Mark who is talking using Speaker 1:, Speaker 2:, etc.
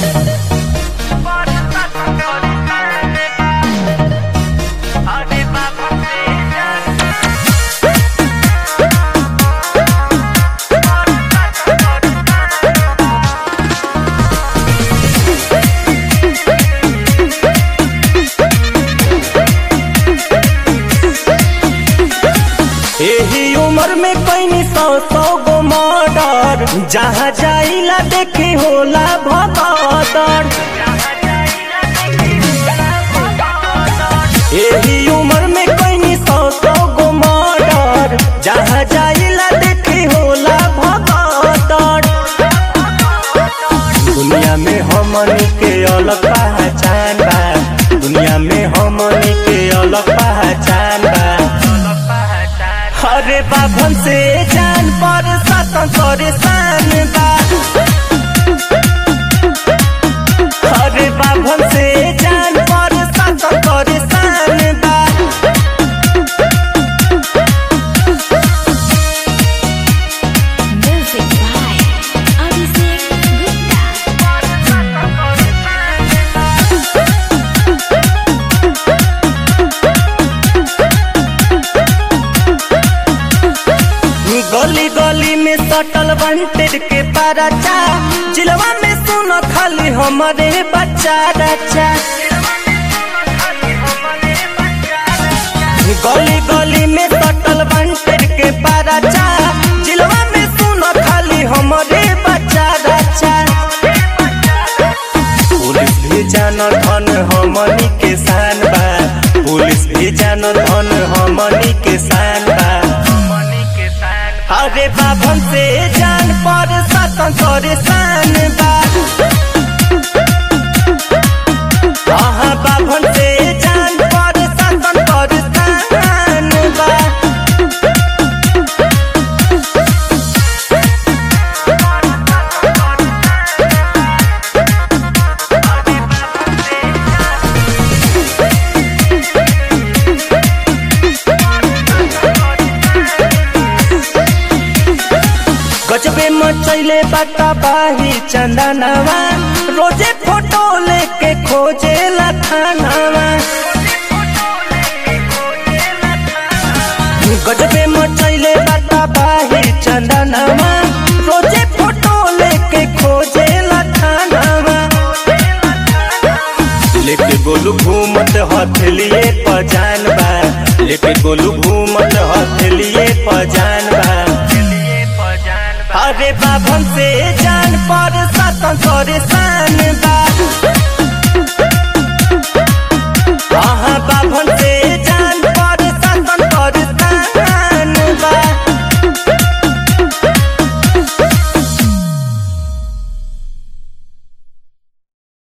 Speaker 1: एही उम्र में कैनी सौ सौ गो मर्डर जहाँ जाइला देखे होला भगदड़ एही उम्र में कैनी सौ सौ गो मर्डर जहाँ जाइला देखे होला भगदड़ दुनिया में हमनी के अलग पहचान बा दुनिया में हमनी के अलग पहचान बा अरे बाभन से जान पर सातन परेशान बा अरे बाभन से जान पर सातन परेशान बा
Speaker 2: Music by Abhishek Gupta.
Speaker 1: गली गली में सटल बनटेड के पाराचा जिलवा में सुनो खाली हमारे बच्चा रचा गली गली में सटल बनटेड के पाराचा जिलवा में सुनो खाली हमारे बच्चा रचा पुलिस भी जानल धन हमनी के शान बा पुलिस भी जानल धन हमनी के शान बा अरे बाभन से जान पर सतन परेशान बा आहा बाभन से जान पर सतन परेशान बा गजबे मचैले बाता बाही चंदनवा रोजे फोटो लेके खोजे थानावा गजबे मचैले बाता बाही चंदनवा रोजे फोटो लेके खोजे थानावा लेके गोलू घूमत हथेलिए पजान बा लेके गोलू घूमत हथेलिए पजान बा अरे बाभन से जान पर सतन परेशान बा